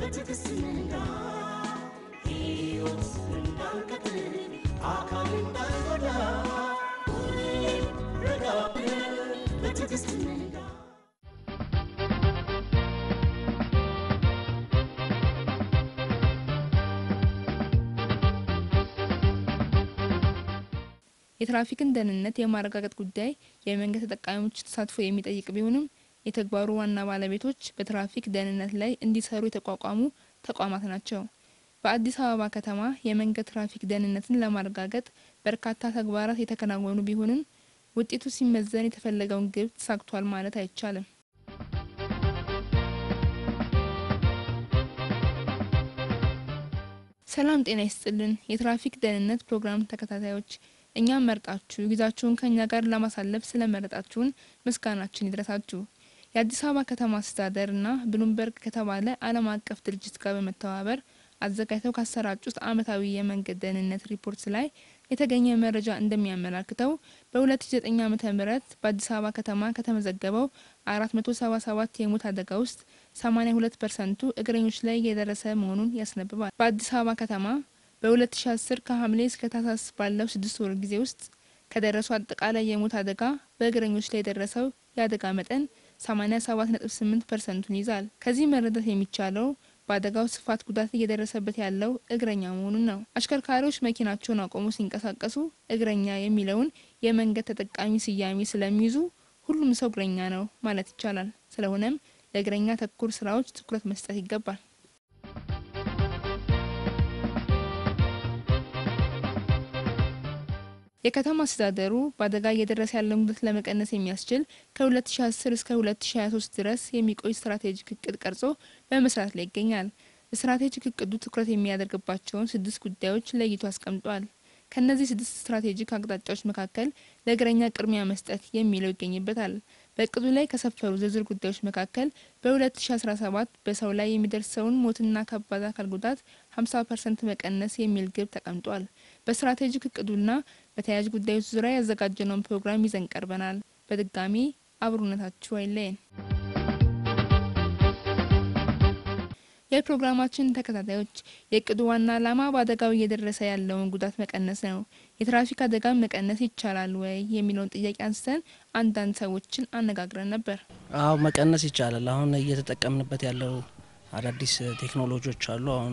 በትዕግስት ንጋ ሕይወት እንዳንቀጥል አካል እንዳንጎዳ ሁሌም ረጋ ብለን በትዕግስት ንጋ የትራፊክን ደህንነት የማረጋገጥ ጉዳይ የመንገድ ተጠቃሚዎች ተሳትፎ የሚጠይቅ ቢሆንም የተግባሩ ዋና ባለቤቶች በትራፊክ ደህንነት ላይ እንዲሰሩ የተቋቋሙ ተቋማት ናቸው። በአዲስ አበባ ከተማ የመንገድ ትራፊክ ደህንነትን ለማረጋገጥ በርካታ ተግባራት የተከናወኑ ቢሆንም ውጤቱ ሲመዘን የተፈለገውን ግብ ተሳክቷል ማለት አይቻልም። ሰላም ጤና ይስጥልን። የትራፊክ ደህንነት ፕሮግራም ተከታታዮች እኛም መርጣችሁ ጊዜያችሁን ከእኛ ጋር ለማሳለፍ ስለመረጣችሁን ምስጋናችን ይድረሳችሁ። የአዲስ አበባ ከተማ አስተዳደር እና ብሉምበርግ ከተባለ ዓለም አቀፍ ድርጅት ጋር በመተባበር አዘጋጅተው ካሰራጩት ዓመታዊ የመንገድ ደህንነት ሪፖርት ላይ የተገኘ መረጃ እንደሚያመላክተው በ2009 ዓ.ም በአዲስ አበባ ከተማ ከተመዘገበው 477 የሞት አደጋ ውስጥ 82 ፐርሰንቱ እግረኞች ላይ የደረሰ መሆኑን ያስነብባል። በአዲስ አበባ ከተማ በ2010 ከሐምሌ እስከ ታህሳስ ባለው ስድስት ወር ጊዜ ውስጥ ከደረሱ አጠቃላይ የሞት አደጋ በእግረኞች ላይ የደረሰው የአደጋ መጠን 87.8 ፐርሰንቱን ይዛል። ከዚህ መረዳት የሚቻለው በአደጋው ስፋት ጉዳት እየደረሰበት ያለው እግረኛ መሆኑን ነው። አሽከርካሪዎች መኪናቸውን አቆሙ ሲንቀሳቀሱ እግረኛ የሚለውን የመንገድ ተጠቃሚ ስያሜ ስለሚይዙ ሁሉም ሰው እግረኛ ነው ማለት ይቻላል። ስለሆነም ለእግረኛ ተኮር ስራዎች ትኩረት መስጠት ይገባል። የከተማ አስተዳደሩ በአደጋ እየደረሰ ያለውን ጉዳት ለመቀነስ የሚያስችል ከ2010 እስከ 2023 ድረስ የሚቆይ ስትራቴጂክ እቅድ ቀርጾ በመስራት ላይ ይገኛል። ስትራቴጂክ እቅዱ ትኩረት የሚያደርግባቸውን ስድስት ጉዳዮች ለይቶ አስቀምጧል። ከእነዚህ ስድስት ስትራቴጂክ አቅጣጫዎች መካከል ለእግረኛ ቅድሚያ መስጠት የሚለው ይገኝበታል። በእቅዱ ላይ ከሰፈሩ ዝርዝር ጉዳዮች መካከል በ2017 በሰው ላይ የሚደርሰውን ሞትና ከባድ አካል ጉዳት 50 ፐርሰንት መቀነስ የሚል ግብ ተቀምጧል። በስትራቴጂክ እቅዱና በተያያዥ ጉዳዮች ዙሪያ ያዘጋጀነውን ፕሮግራም ይዘን ቀርበናል። በድጋሚ አብሮነታችሁ አይለየን። የፕሮግራማችን ተከታታዮች የእቅዱ ዋና ዓላማ በአደጋው እየደረሰ ያለውን ጉዳት መቀነስ ነው። የትራፊክ አደጋን መቀነስ ይቻላል ወይ የሚለውን ጥያቄ አንስተን አንዳንድ ሰዎችን አነጋግረን ነበር። አዎ መቀነስ ይቻላል። አሁን እየተጠቀምንበት ያለው አዳዲስ ቴክኖሎጂዎች አሉ። አሁን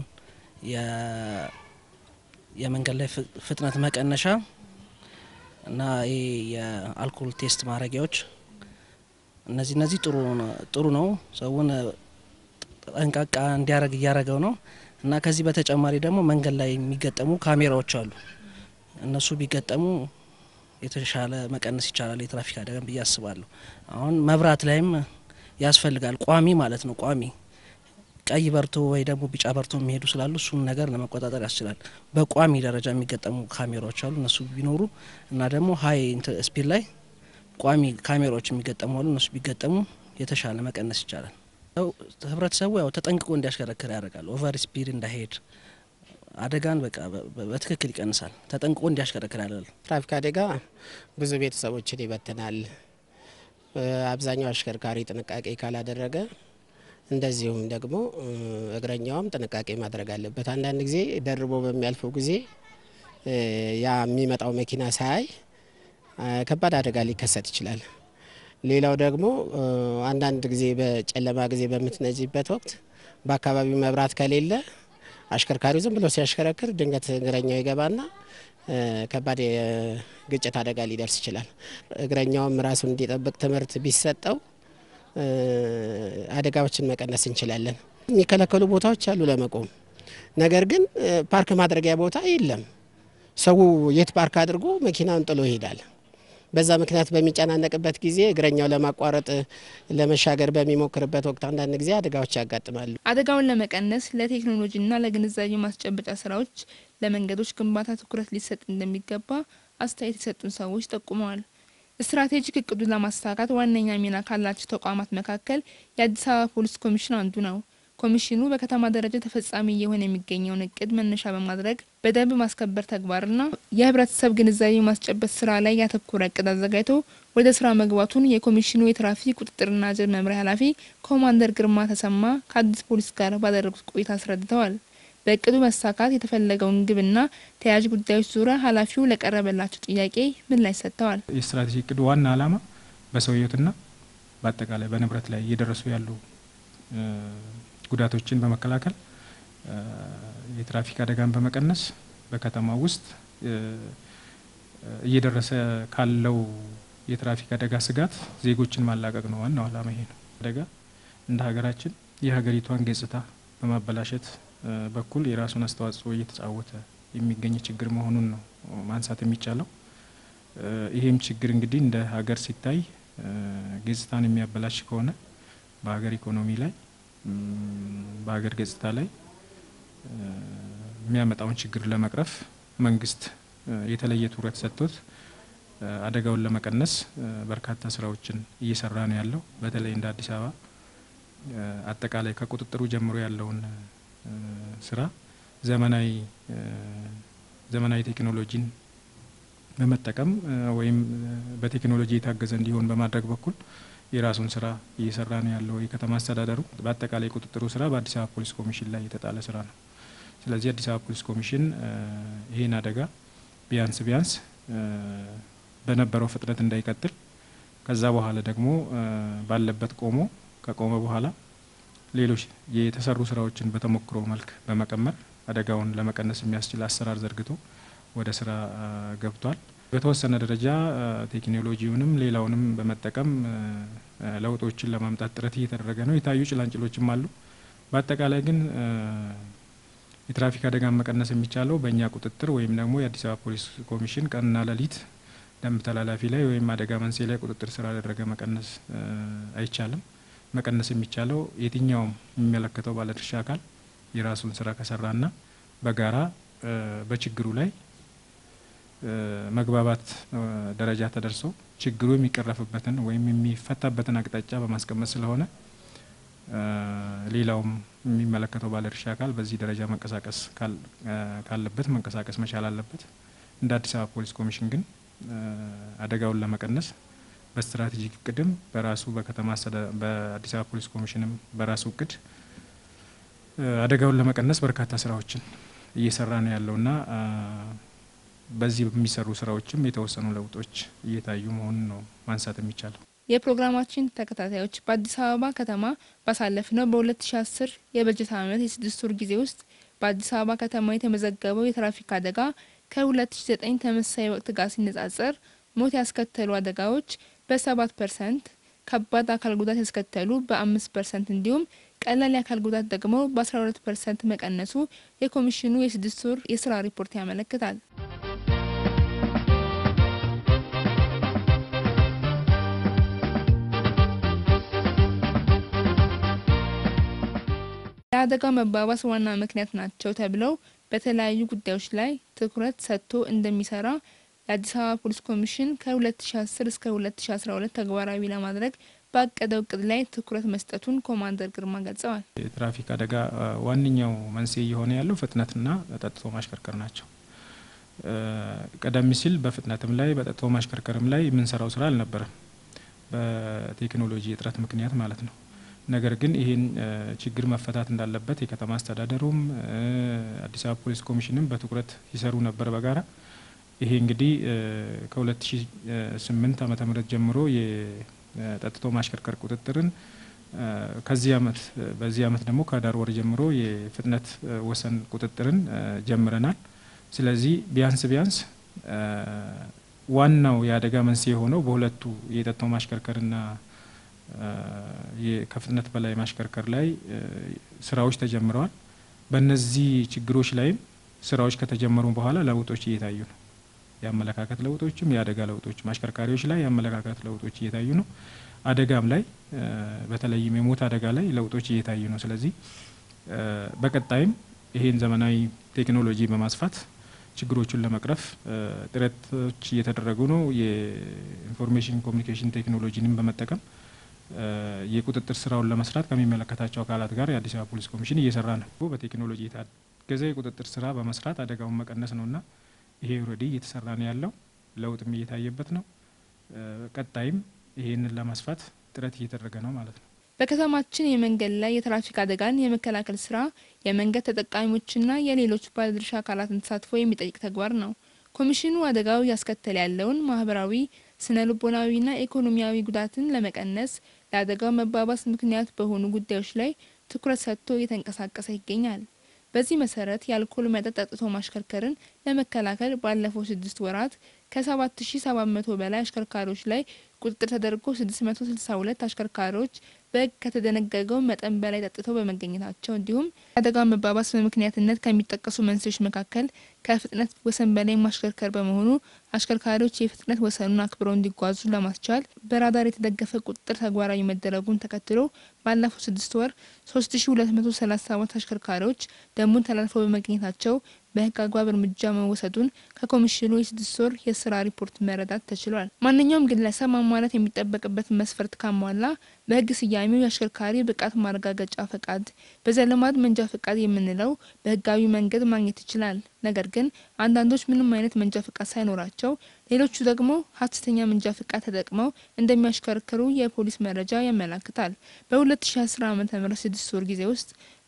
የመንገድ ላይ ፍጥነት መቀነሻ እና ይህ የአልኮል ቴስት ማድረጊያዎች እነዚህ እነዚህ ጥሩ ነው ሰውን ጠንቃቃ እንዲያደርግ እያደረገው ነው እና ከዚህ በተጨማሪ ደግሞ መንገድ ላይ የሚገጠሙ ካሜራዎች አሉ። እነሱ ቢገጠሙ የተሻለ መቀነስ ይቻላል የትራፊክ አደጋን ብዬ አስባለሁ። አሁን መብራት ላይም ያስፈልጋል ቋሚ ማለት ነው ቋሚ ቀይ በርቶ ወይ ደግሞ ቢጫ በርቶ የሚሄዱ ስላሉ እሱን ነገር ለመቆጣጠር ያስችላል። በቋሚ ደረጃ የሚገጠሙ ካሜራዎች አሉ። እነሱ ቢኖሩ እና ደግሞ ሀይ ስፒድ ላይ ቋሚ ካሜራዎች የሚገጠሙ አሉ። እነሱ ቢገጠሙ የተሻለ መቀነስ ይቻላል። ህብረተሰቡ ያው ተጠንቅቆ እንዲያሽከረክር ያደርጋል። ኦቨር ስፒድ እንዳይሄድ አደጋን በቃ በትክክል ይቀንሳል። ተጠንቅቆ እንዲያሽከረክር ያደርጋል። ትራፊክ አደጋ ብዙ ቤተሰቦችን ይበትናል። አብዛኛው አሽከርካሪ ጥንቃቄ ካላደረገ እንደዚሁም ደግሞ እግረኛውም ጥንቃቄ ማድረግ አለበት። አንዳንድ ጊዜ ደርቦ በሚያልፈው ጊዜ ያ የሚመጣው መኪና ሳያይ ከባድ አደጋ ሊከሰት ይችላል። ሌላው ደግሞ አንዳንድ ጊዜ በጨለማ ጊዜ በምትነጂበት ወቅት በአካባቢው መብራት ከሌለ አሽከርካሪው ዝም ብሎ ሲያሽከረክር ድንገት እግረኛው ይገባና ከባድ የግጭት አደጋ ሊደርስ ይችላል። እግረኛውም ራሱን እንዲጠብቅ ትምህርት ቢሰጠው አደጋዎችን መቀነስ እንችላለን። የሚከለከሉ ቦታዎች አሉ ለመቆም፣ ነገር ግን ፓርክ ማድረጊያ ቦታ የለም። ሰው የት ፓርክ አድርጎ መኪናውን ጥሎ ይሄዳል። በዛ ምክንያት በሚጨናነቅበት ጊዜ እግረኛው ለማቋረጥ ለመሻገር በሚሞክርበት ወቅት አንዳንድ ጊዜ አደጋዎች ያጋጥማሉ። አደጋውን ለመቀነስ ለቴክኖሎጂና ለግንዛቤ ማስጨበጫ ስራዎች ለመንገዶች ግንባታ ትኩረት ሊሰጥ እንደሚገባ አስተያየት የሰጡን ሰዎች ጠቁመዋል። ስትራቴጂክ እቅዱን ለማሳካት ዋነኛ ሚና ካላቸው ተቋማት መካከል የአዲስ አበባ ፖሊስ ኮሚሽን አንዱ ነው። ኮሚሽኑ በከተማ ደረጃ ተፈጻሚ እየሆነ የሚገኘውን እቅድ መነሻ በማድረግ በደንብ ማስከበር ተግባርና የህብረተሰብ ግንዛቤ ማስጨበጥ ስራ ላይ ያተኮረ እቅድ አዘጋጅቶ ወደ ስራ መግባቱን የኮሚሽኑ የትራፊክ ቁጥጥርና ጀብ መምሪያ ኃላፊ ኮማንደር ግርማ ተሰማ ከአዲስ ፖሊስ ጋር ባደረጉት ቆይታ አስረድተዋል። በእቅዱ መሳካት የተፈለገውን ግብና ተያያዥ ጉዳዮች ዙሪያ ኃላፊው ለቀረበላቸው ጥያቄ ምላሽ ሰጥተዋል። የስትራቴጂ እቅዱ ዋና ዓላማ በሰው ህይወትና በአጠቃላይ በንብረት ላይ እየደረሱ ያሉ ጉዳቶችን በመከላከል የትራፊክ አደጋን በመቀነስ በከተማ ውስጥ እየደረሰ ካለው የትራፊክ አደጋ ስጋት ዜጎችን ማላቀቅ ነው። ዋናው ዓላማ ይሄ ነው። አደጋ እንደ ሀገራችን የሀገሪቷን ገጽታ በማበላሸት በኩል የራሱን አስተዋጽኦ እየተጫወተ የሚገኝ ችግር መሆኑን ነው ማንሳት የሚቻለው። ይሄም ችግር እንግዲህ እንደ ሀገር ሲታይ ገጽታን የሚያበላሽ ከሆነ በሀገር ኢኮኖሚ ላይ በሀገር ገጽታ ላይ የሚያመጣውን ችግር ለመቅረፍ መንግስት የተለየ ትኩረት ሰጥቶት አደጋውን ለመቀነስ በርካታ ስራዎችን እየሰራ ነው ያለው። በተለይ እንደ አዲስ አበባ አጠቃላይ ከቁጥጥሩ ጀምሮ ያለውን ስራ ዘመናዊ ዘመናዊ ቴክኖሎጂን በመጠቀም ወይም በቴክኖሎጂ የታገዘ እንዲሆን በማድረግ በኩል የራሱን ስራ እየሰራ ነው ያለው የከተማ አስተዳደሩ። በአጠቃላይ ቁጥጥሩ ስራ በአዲስ አበባ ፖሊስ ኮሚሽን ላይ የተጣለ ስራ ነው። ስለዚህ አዲስ አበባ ፖሊስ ኮሚሽን ይህን አደጋ ቢያንስ ቢያንስ በነበረው ፍጥነት እንዳይቀጥል ከዛ በኋላ ደግሞ ባለበት ቆሞ ከቆመ በኋላ ሌሎች የተሰሩ ስራዎችን በተሞክሮ መልክ በመቀመር አደጋውን ለመቀነስ የሚያስችል አሰራር ዘርግቶ ወደ ስራ ገብቷል። በተወሰነ ደረጃ ቴክኖሎጂውንም ሌላውንም በመጠቀም ለውጦችን ለማምጣት ጥረት እየተደረገ ነው። የታዩ ጭላንጭሎችም አሉ። በአጠቃላይ ግን የትራፊክ አደጋን መቀነስ የሚቻለው በእኛ ቁጥጥር ወይም ደግሞ የአዲስ አበባ ፖሊስ ኮሚሽን ቀንና ሌሊት ደንብ ተላላፊ ላይ ወይም አደጋ መንስኤ ላይ ቁጥጥር ስላደረገ መቀነስ አይቻልም። መቀነስ የሚቻለው የትኛውም የሚመለከተው ባለድርሻ አካል የራሱን ስራ ከሰራና በጋራ በችግሩ ላይ መግባባት ደረጃ ተደርሶ ችግሩ የሚቀረፍበትን ወይም የሚፈታበትን አቅጣጫ በማስቀመጥ ስለሆነ ሌላውም የሚመለከተው ባለድርሻ አካል በዚህ ደረጃ መንቀሳቀስ ካለበት መንቀሳቀስ መቻል አለበት። እንደ አዲስ አበባ ፖሊስ ኮሚሽን ግን አደጋውን ለመቀነስ በስትራቴጂክ እቅድም በራሱ በከተማ በአዲስ አበባ ፖሊስ ኮሚሽንም በራሱ እቅድ አደጋውን ለመቀነስ በርካታ ስራዎችን እየሰራ ነው ያለውና በዚህ በሚሰሩ ስራዎችም የተወሰኑ ለውጦች እየታዩ መሆኑን ነው ማንሳት የሚቻለው። የፕሮግራማችን ተከታታዮች በአዲስ አበባ ከተማ ባሳለፍነው በ2010 የበጀት ዓመት የስድስት ወር ጊዜ ውስጥ በአዲስ አበባ ከተማ የተመዘገበው የትራፊክ አደጋ ከ2009 ተመሳሳይ ወቅት ጋር ሲነጻጸር ሞት ያስከተሉ አደጋዎች በ7 ፐርሰንት፣ ከባድ አካል ጉዳት ያስከተሉ በ5 ፐርሰንት እንዲሁም ቀላል የአካል ጉዳት ደግሞ በ12 ፐርሰንት መቀነሱ የኮሚሽኑ የስድስት ወር የስራ ሪፖርት ያመለክታል። የአደጋው መባባስ ዋና ምክንያት ናቸው ተብለው በተለያዩ ጉዳዮች ላይ ትኩረት ሰጥቶ እንደሚሰራ የአዲስ አበባ ፖሊስ ኮሚሽን ከ2010 እስከ 2012 ተግባራዊ ለማድረግ ባቀደው እቅድ ላይ ትኩረት መስጠቱን ኮማንደር ግርማ ገልጸዋል። የትራፊክ አደጋ ዋነኛው መንስኤ እየሆነ ያለው ፍጥነትና ጠጥቶ ማሽከርከር ናቸው። ቀደም ሲል በፍጥነትም ላይ በጠጥቶ ማሽከርከርም ላይ የምንሰራው ስራ አልነበረም፣ በቴክኖሎጂ እጥረት ምክንያት ማለት ነው። ነገር ግን ይህን ችግር መፈታት እንዳለበት የከተማ አስተዳደሩም አዲስ አበባ ፖሊስ ኮሚሽንም በትኩረት ሲሰሩ ነበር በጋራ ይሄ እንግዲህ ከ2008 ዓመተ ምህረት ጀምሮ የጠጥቶ ማሽከርከር ቁጥጥርን ከዚህ አመት በዚህ አመት ደግሞ ከዳር ወር ጀምሮ የፍጥነት ወሰን ቁጥጥርን ጀምረናል። ስለዚህ ቢያንስ ቢያንስ ዋናው የአደጋ መንስኤ የሆነው በሁለቱ የጠጥቶ ማሽከርከርና ከፍጥነት በላይ ማሽከርከር ላይ ስራዎች ተጀምረዋል። በእነዚህ ችግሮች ላይም ስራዎች ከተጀመሩ በኋላ ለውጦች እየታዩ ነው። የአመለካከት ለውጦችም የአደጋ ለውጦች አሽከርካሪዎች ላይ የአመለካከት ለውጦች እየታዩ ነው። አደጋም ላይ በተለይም የሞት አደጋ ላይ ለውጦች እየታዩ ነው። ስለዚህ በቀጣይም ይሄን ዘመናዊ ቴክኖሎጂ በማስፋት ችግሮቹን ለመቅረፍ ጥረቶች እየተደረጉ ነው። የኢንፎርሜሽን ኮሚኒኬሽን ቴክኖሎጂንም በመጠቀም የቁጥጥር ስራውን ለመስራት ከሚመለከታቸው አካላት ጋር የአዲስ አበባ ፖሊስ ኮሚሽን እየሰራ ነው። በቴክኖሎጂ የታገዘ የቁጥጥር ስራ በመስራት አደጋውን መቀነስ ነውና ይሄ ኦልሬዲ እየተሰራ ነው ያለው፣ ለውጥም እየታየበት ነው። ቀጣይም ይሄንን ለማስፋት ጥረት እየተደረገ ነው ማለት ነው። በከተማችን የመንገድ ላይ የትራፊክ አደጋን የመከላከል ስራ የመንገድ ተጠቃሚዎችና የሌሎች ባለድርሻ አካላትን ተሳትፎ የሚጠይቅ ተግባር ነው። ኮሚሽኑ አደጋው እያስከተለ ያለውን ማህበራዊ፣ ስነ ልቦናዊና ኢኮኖሚያዊ ጉዳትን ለመቀነስ ለአደጋው መባባስ ምክንያት በሆኑ ጉዳዮች ላይ ትኩረት ሰጥቶ እየተንቀሳቀሰ ይገኛል። በዚህ መሰረት የአልኮል መጠጥ ጠጥቶ ማሽከርከርን ለመከላከል ባለፈው ስድስት ወራት ከ7700 በላይ አሽከርካሪዎች ላይ ቁጥጥር ተደርጎ 662 አሽከርካሪዎች በሕግ ከተደነገገው መጠን በላይ ጠጥተው በመገኘታቸው እንዲሁም የአደጋው መባባስ በምክንያትነት ከሚጠቀሱ መንስኤዎች መካከል ከፍጥነት ወሰን በላይ ማሽከርከር በመሆኑ አሽከርካሪዎች የፍጥነት ወሰኑን አክብረው እንዲጓዙ ለማስቻል በራዳር የተደገፈ ቁጥጥር ተግባራዊ መደረጉን ተከትሎ ባለፈው ስድስት ወር 3237 አሽከርካሪዎች ደንቡን ተላልፈው በመገኘታቸው በህግ አግባብ እርምጃ መወሰዱን ከኮሚሽኑ የስድስት ወር የስራ ሪፖርት መረዳት ተችሏል። ማንኛውም ግለሰብ ማሟላት የሚጠበቅበትን መስፈርት ካሟላ በህግ ስያሜው የአሽከርካሪ ብቃት ማረጋገጫ ፈቃድ፣ በዘልማድ መንጃ ፈቃድ የምንለው በህጋዊ መንገድ ማግኘት ይችላል። ነገር ግን አንዳንዶች ምንም አይነት መንጃ ፈቃድ ሳይኖራቸው፣ ሌሎቹ ደግሞ ሀሰተኛ መንጃ ፈቃድ ተጠቅመው እንደሚያሽከረክሩ የፖሊስ መረጃ ያመላክታል። በ2010 ዓ ም ስድስት ወር ጊዜ ውስጥ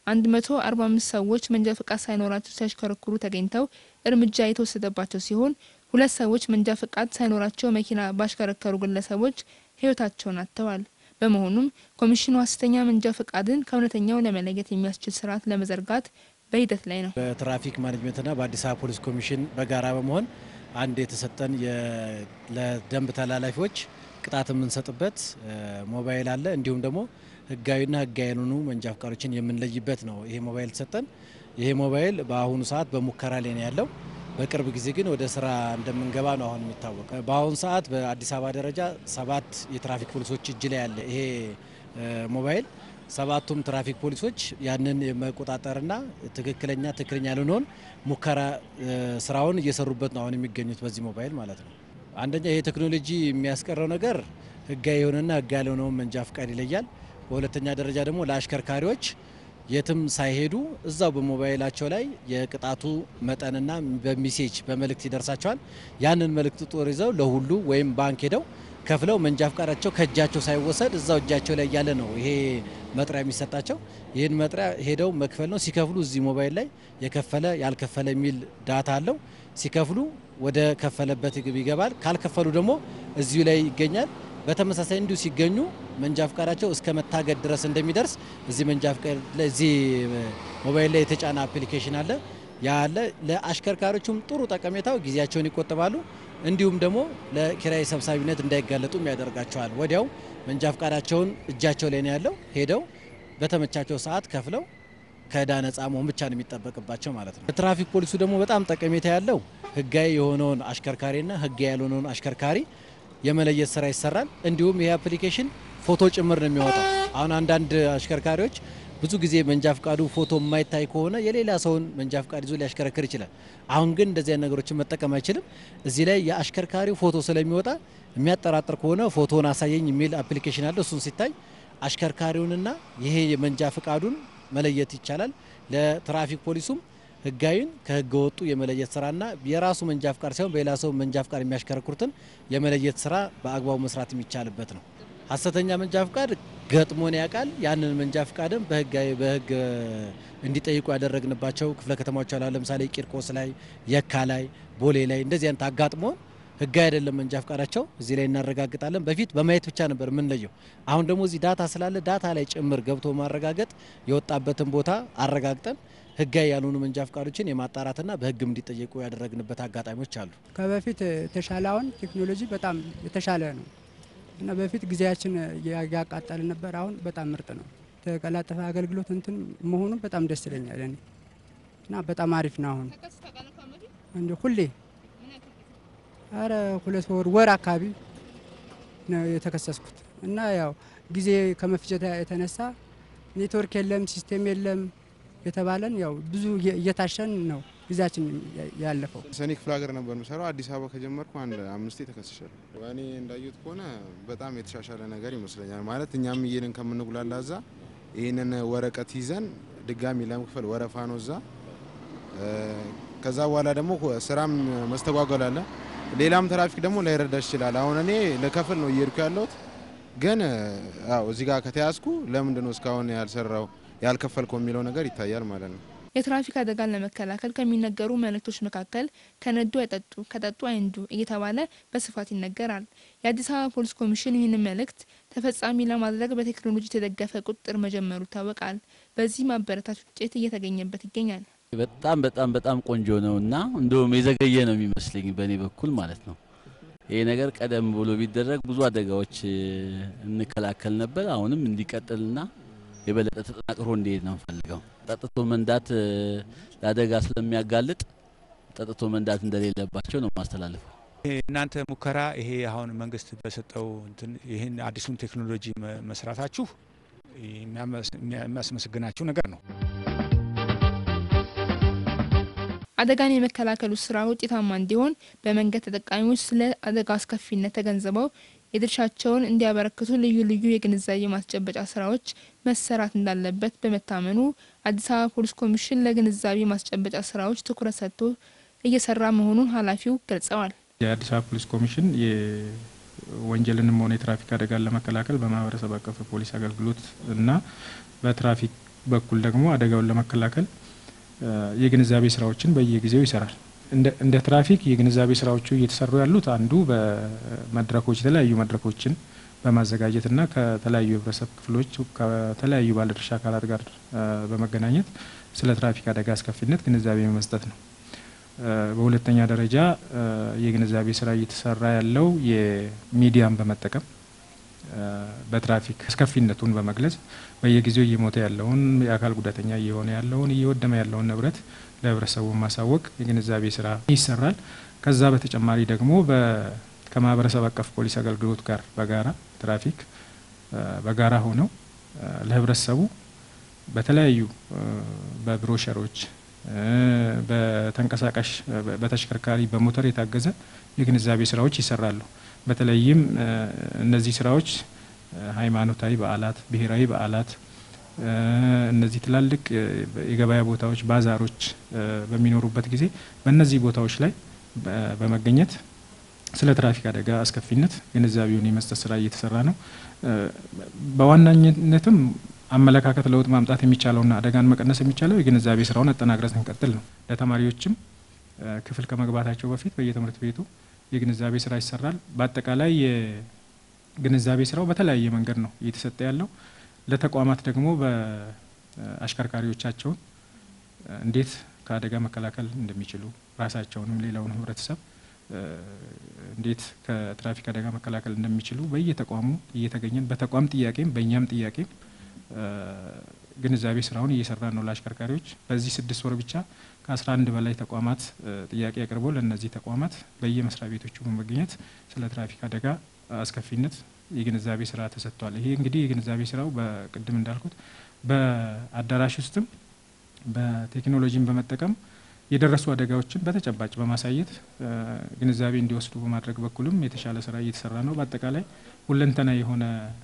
145 ሰዎች መንጃ ፈቃድ ሳይኖራቸው ሲያሽከረክሩ ተገኝተው እርምጃ የተወሰደባቸው ሲሆን ሁለት ሰዎች መንጃ ፈቃድ ሳይኖራቸው መኪና ባሽከረከሩ ግለሰቦች ህይወታቸውን አጥተዋል። በመሆኑም ኮሚሽኑ ሀሰተኛ መንጃ ፈቃድን ከእውነተኛው ለመለየት የሚያስችል ስርዓት ለመዘርጋት በሂደት ላይ ነው። በትራፊክ ማኔጅመንትና በአዲስ አበባ ፖሊስ ኮሚሽን በጋራ በመሆን አንድ የተሰጠን ለደንብ ተላላፊዎች ቅጣት የምንሰጥበት ሞባይል አለ። እንዲሁም ደግሞ ህጋዊና ህጋዊ ያልሆኑ መንጃ ፈቃዶችን የምንለይበት ነው ይሄ ሞባይል ተሰጠን። ይሄ ሞባይል በአሁኑ ሰዓት በሙከራ ላይ ነው ያለው። በቅርብ ጊዜ ግን ወደ ስራ እንደምንገባ ነው አሁን የሚታወቅ። በአሁኑ ሰዓት በአዲስ አበባ ደረጃ ሰባት የትራፊክ ፖሊሶች እጅ ላይ ያለ ይሄ ሞባይል ሰባቱም ትራፊክ ፖሊሶች ያንን የመቆጣጠርና ትክክለኛ ትክክለኛ ያልሆነውን ሙከራ ስራውን እየሰሩበት ነው አሁን የሚገኙት በዚህ ሞባይል ማለት ነው። አንደኛ ይሄ ቴክኖሎጂ የሚያስቀረው ነገር ህጋዊ የሆነና ህጋዊ ያልሆነውን መንጃ ፍቃድ ይለያል። በሁለተኛ ደረጃ ደግሞ ለአሽከርካሪዎች የትም ሳይሄዱ እዛው በሞባይላቸው ላይ የቅጣቱ መጠንና በሚሴጅ በመልእክት ይደርሳቸዋል። ያንን መልእክት ጦር ይዘው ለሁሉ ወይም ባንክ ሄደው ከፍለው መንጃ ፍቃዳቸው ከእጃቸው ሳይወሰድ እዛው እጃቸው ላይ ያለ ነው ይሄ መጥሪያ የሚሰጣቸው። ይህን መጥሪያ ሄደው መክፈል ነው። ሲከፍሉ እዚህ ሞባይል ላይ የከፈለ ያልከፈለ የሚል ዳታ አለው። ሲከፍሉ ወደ ከፈለበት ይገባል። ካልከፈሉ ደግሞ እዚሁ ላይ ይገኛል። በተመሳሳይ እንዲሁ ሲገኙ መንጃ ፍቃዳቸው እስከ መታገድ ድረስ እንደሚደርስ እዚህ መንጃ ፍቃድ ላይ እዚህ ሞባይል ላይ የተጫነ አፕሊኬሽን አለ። ያ አለ። ለአሽከርካሪዎቹም ጥሩ ጠቀሜታው ጊዜያቸውን ይቆጥባሉ። እንዲሁም ደግሞ ለኪራይ ሰብሳቢነት እንዳይጋለጡም ያደርጋቸዋል። ወዲያው መንጃ ፍቃዳቸውን እጃቸው ላይ ነው ያለው። ሄደው በተመቻቸው ሰዓት ከፍለው ከዕዳ ነጻ መሆን ብቻ ነው የሚጠበቅባቸው ማለት ነው። ትራፊክ ፖሊሱ ደግሞ በጣም ጠቀሜታ ያለው ህጋዊ የሆነውን አሽከርካሪና ህጋዊ ያልሆነውን አሽከርካሪ የመለየት ስራ ይሰራል። እንዲሁም ይህ አፕሊኬሽን ፎቶ ጭምር ነው የሚያወጣው። አሁን አንዳንድ አሽከርካሪዎች ብዙ ጊዜ መንጃ ፍቃዱ ፎቶ የማይታይ ከሆነ የሌላ ሰውን መንጃ ፍቃድ ይዞ ሊያሽከረክር ይችላል። አሁን ግን እንደዚህ አይነት ነገሮችን መጠቀም አይችልም። እዚህ ላይ የአሽከርካሪው ፎቶ ስለሚወጣ የሚያጠራጥር ከሆነ ፎቶን አሳየኝ የሚል አፕሊኬሽን አለ። እሱን ሲታይ አሽከርካሪውንና ይሄ የመንጃ ፍቃዱን መለየት ይቻላል። ለትራፊክ ፖሊሱም ህጋዊን ከህገ ወጡ የመለየት ስራና የራሱ መንጃ ፍቃድ ሳይሆን በሌላ ሰው መንጃ ፍቃድ የሚያሽከረክሩትን የመለየት ስራ በአግባቡ መስራት የሚቻልበት ነው። ሀሰተኛ መንጃ ፍቃድ ገጥሞን ያውቃል። ያንን መንጃ ፍቃድም በህጋዊ በህግ እንዲጠይቁ ያደረግንባቸው ክፍለ ከተማዎች አሉ። ለምሳሌ ቂርቆስ ላይ፣ የካ ላይ፣ ቦሌ ላይ እንደዚህ አይነት አጋጥሞን ህጋዊ አይደለም መንጃ ፍቃዳቸው እዚህ ላይ እናረጋግጣለን። በፊት በማየት ብቻ ነበር የምንለየው። አሁን ደግሞ እዚህ ዳታ ስላለ ዳታ ላይ ጭምር ገብቶ ማረጋገጥ የወጣበትን ቦታ አረጋግጠን ህጋዊ ያልሆኑ መንጃ ፍቃዶችን የማጣራትና በህግም እንዲጠየቁ ያደረግንበት አጋጣሚዎች አሉ። ከበፊት የተሻለ አሁን ቴክኖሎጂ በጣም የተሻለ ነው እና በፊት ጊዜያችን ያቃጠል ነበር። አሁን በጣም ምርጥ ነው። የተቀላጠፈ አገልግሎት እንትን መሆኑ በጣም ደስ ይለኛል እኔ እና በጣም አሪፍ ነው። አሁን እንዲ ሁሌ አረ ሁለት ወር ወር አካባቢ ነው የተከሰስኩት እና ያው ጊዜ ከመፍጀት የተነሳ ኔትወርክ የለም ሲስቴም የለም የተባለን ያው ብዙ እየታሸን ነው ጊዜያችን ያለፈው። ሰኔ ክፍለ ሀገር ነበር የምሰራው። አዲስ አበባ ከጀመርኩ አንድ አምስቴ ተከስሻለሁ። እኔ እንዳየሁት ከሆነ በጣም የተሻሻለ ነገር ይመስለኛል። ማለት እኛም እየሄድን ከምንጉላላ እዛ ይህንን ወረቀት ይዘን ድጋሚ ለመክፈል ወረፋ ነው እዛ። ከዛ በኋላ ደግሞ ስራም መስተጓጎል አለ። ሌላም ትራፊክ ደግሞ ላይረዳሽ ይችላል። አሁን እኔ ልከፍል ነው እየሄድኩ ያለሁት ግን አዎ እዚህ ጋር ከተያዝኩ ለምንድን ነው እስካሁን ያልሰራው ያልከፈልከው የሚለው ነገር ይታያል ማለት ነው። የትራፊክ አደጋን ለመከላከል ከሚነገሩ መልእክቶች መካከል ከነዱ አይጠጡ፣ ከጠጡ አይንዱ እየተባለ በስፋት ይነገራል። የአዲስ አበባ ፖሊስ ኮሚሽን ይህንን መልእክት ተፈጻሚ ለማድረግ በቴክኖሎጂ የተደገፈ ቁጥጥር መጀመሩ ይታወቃል። በዚህ ማበረታች ውጤት እየተገኘበት ይገኛል። በጣም በጣም በጣም ቆንጆ ነው እና እንደውም የዘገየ ነው የሚመስለኝ በእኔ በኩል ማለት ነው። ይሄ ነገር ቀደም ብሎ ቢደረግ ብዙ አደጋዎች እንከላከል ነበር። አሁንም እንዲቀጥልና የበለጠ ተጠናክሮ እንዲሄድ ነው እንፈልገው። ጠጥቶ መንዳት ለአደጋ ስለሚያጋልጥ ጠጥቶ መንዳት እንደሌለባቸው ነው ማስተላለፈው። እናንተ ሙከራ ይሄ አሁን መንግስት በሰጠው እንትን ይህን አዲሱን ቴክኖሎጂ መስራታችሁ የሚያስመሰግናችሁ ነገር ነው። አደጋን የመከላከሉ ስራ ውጤታማ እንዲሆን በመንገድ ተጠቃሚዎች ስለ አደጋ አስከፊነት ተገንዝበው የድርሻቸውን እንዲያበረክቱ ልዩ ልዩ የግንዛቤ ማስጨበጫ ስራዎች መሰራት እንዳለበት በመታመኑ አዲስ አበባ ፖሊስ ኮሚሽን ለግንዛቤ ማስጨበጫ ስራዎች ትኩረት ሰጥቶ እየሰራ መሆኑን ኃላፊው ገልጸዋል። የአዲስ አበባ ፖሊስ ኮሚሽን የወንጀልንም ሆነ የትራፊክ አደጋን ለመከላከል በማህበረሰብ አቀፍ ፖሊስ አገልግሎት እና በትራፊክ በኩል ደግሞ አደጋውን ለመከላከል የግንዛቤ ስራዎችን በየጊዜው ይሰራል። እንደ ትራፊክ የግንዛቤ ስራዎቹ እየተሰሩ ያሉት አንዱ በመድረኮች የተለያዩ መድረኮችን በማዘጋጀትና ከተለያዩ የህብረተሰብ ክፍሎች ከተለያዩ ባለድርሻ አካላት ጋር በመገናኘት ስለ ትራፊክ አደጋ አስከፊነት ግንዛቤ መስጠት ነው። በሁለተኛ ደረጃ የግንዛቤ ስራ እየተሰራ ያለው የሚዲያን በመጠቀም በትራፊክ አስከፊነቱን በመግለጽ በየጊዜው እየሞተ ያለውን የአካል ጉዳተኛ እየሆነ ያለውን እየወደመ ያለውን ንብረት ለህብረተሰቡ ማሳወቅ የግንዛቤ ስራ ይሰራል። ከዛ በተጨማሪ ደግሞ ከማህበረሰብ አቀፍ ፖሊስ አገልግሎት ጋር በጋራ ትራፊክ በጋራ ሆነው ለህብረተሰቡ በተለያዩ በብሮሸሮች በተንቀሳቃሽ በተሽከርካሪ በሞተር የታገዘ የግንዛቤ ስራዎች ይሰራሉ። በተለይም እነዚህ ስራዎች ሃይማኖታዊ በዓላት፣ ብሔራዊ በዓላት፣ እነዚህ ትላልቅ የገበያ ቦታዎች፣ ባዛሮች በሚኖሩበት ጊዜ በእነዚህ ቦታዎች ላይ በመገኘት ስለ ትራፊክ አደጋ አስከፊነት ግንዛቤውን የመስጠት ስራ እየተሰራ ነው። በዋናኝነትም አመለካከት ለውጥ ማምጣት የሚቻለውና አደጋን መቀነስ የሚቻለው የግንዛቤ ስራውን አጠናክረን ስንቀጥል ነው። ለተማሪዎችም ክፍል ከመግባታቸው በፊት በየትምህርት ቤቱ የግንዛቤ ስራ ይሰራል። በአጠቃላይ የግንዛቤ ስራው በተለያየ መንገድ ነው እየተሰጠ ያለው። ለተቋማት ደግሞ በአሽከርካሪዎቻቸውን እንዴት ከአደጋ መከላከል እንደሚችሉ ራሳቸውንም ሌላውን ህብረተሰብ እንዴት ከትራፊክ አደጋ መከላከል እንደሚችሉ በየተቋሙ እየተገኘን በተቋም ጥያቄም በእኛም ጥያቄም ግንዛቤ ስራውን እየሰራ ነው። ለአሽከርካሪዎች በዚህ ስድስት ወር ብቻ ከአስራ አንድ በላይ ተቋማት ጥያቄ አቅርቦ ለእነዚህ ተቋማት በየመስሪያ ቤቶቹ በመገኘት ስለ ትራፊክ አደጋ አስከፊነት የግንዛቤ ስራ ተሰጥቷል። ይሄ እንግዲህ የግንዛቤ ስራው በቅድም እንዳልኩት በአዳራሽ ውስጥም በቴክኖሎጂን በመጠቀም የደረሱ አደጋዎችን በተጨባጭ በማሳየት ግንዛቤ እንዲወስዱ በማድረግ በኩልም የተሻለ ስራ እየተሰራ ነው። በአጠቃላይ ሁለንተና የሆነ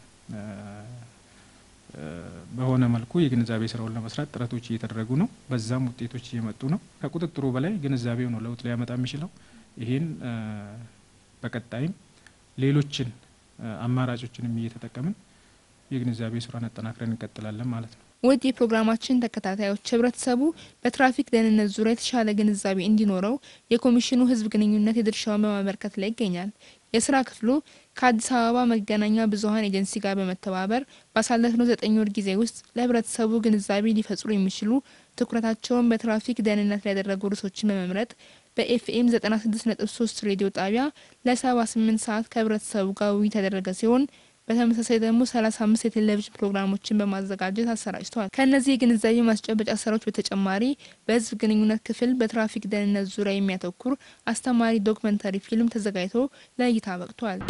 በሆነ መልኩ የግንዛቤ ስራውን ለመስራት ጥረቶች እየተደረጉ ነው። በዛም ውጤቶች እየመጡ ነው። ከቁጥጥሩ በላይ ግንዛቤው ነው ለውጥ ሊያመጣ የሚችለው። ይህን በቀጣይም ሌሎችን አማራጮችንም እየተጠቀምን የግንዛቤ ስራን አጠናክረን እንቀጥላለን ማለት ነው። ውድ የፕሮግራማችን ተከታታዮች ህብረተሰቡ በትራፊክ ደህንነት ዙሪያ የተሻለ ግንዛቤ እንዲኖረው የኮሚሽኑ ህዝብ ግንኙነት የድርሻውን በማበርከት ላይ ይገኛል። የስራ ክፍሉ ከአዲስ አበባ መገናኛ ብዙኃን ኤጀንሲ ጋር በመተባበር ባሳለፍነው ዘጠኝ ወር ጊዜ ውስጥ ለህብረተሰቡ ግንዛቤ ሊፈጥሩ የሚችሉ ትኩረታቸውን በትራፊክ ደህንነት ላይ ያደረጉ ርዕሶችን በመምረጥ በኤፍኤም 96.3 ሬዲዮ ጣቢያ ለ78 ሰዓት ከህብረተሰቡ ጋር ውይይት ያደረገ ሲሆን በተመሳሳይ ደግሞ 35 የቴሌቪዥን ፕሮግራሞችን በማዘጋጀት አሰራጭተዋል። ከእነዚህ የግንዛቤ ማስጨበጫ ስራዎች በተጨማሪ በህዝብ ግንኙነት ክፍል በትራፊክ ደህንነት ዙሪያ የሚያተኩር አስተማሪ ዶክመንተሪ ፊልም ተዘጋጅቶ ለእይታ በቅቷል።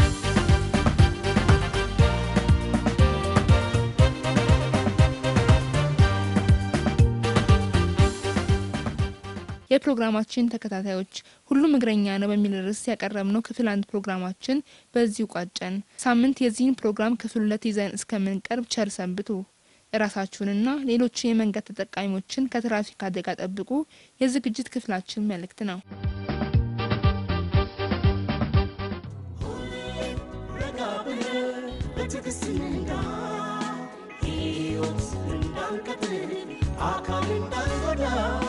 የፕሮግራማችን ተከታታዮች ሁሉም እግረኛ ነው በሚል ርዕስ ያቀረብነው ክፍል አንድ ፕሮግራማችን በዚሁ ቋጨን። ሳምንት የዚህን ፕሮግራም ክፍል ሁለት ይዘን እስከምንቀርብ ቸር ሰንብቱ። እራሳችሁንና ሌሎች የመንገድ ተጠቃሚዎችን ከትራፊክ አደጋ ጠብቁ የዝግጅት ክፍላችን መልእክት ነው። ረጋ ብለን በትዕግስት እንንጋ ሕይወት እንዳንቀጥል አካል እንዳንጎዳ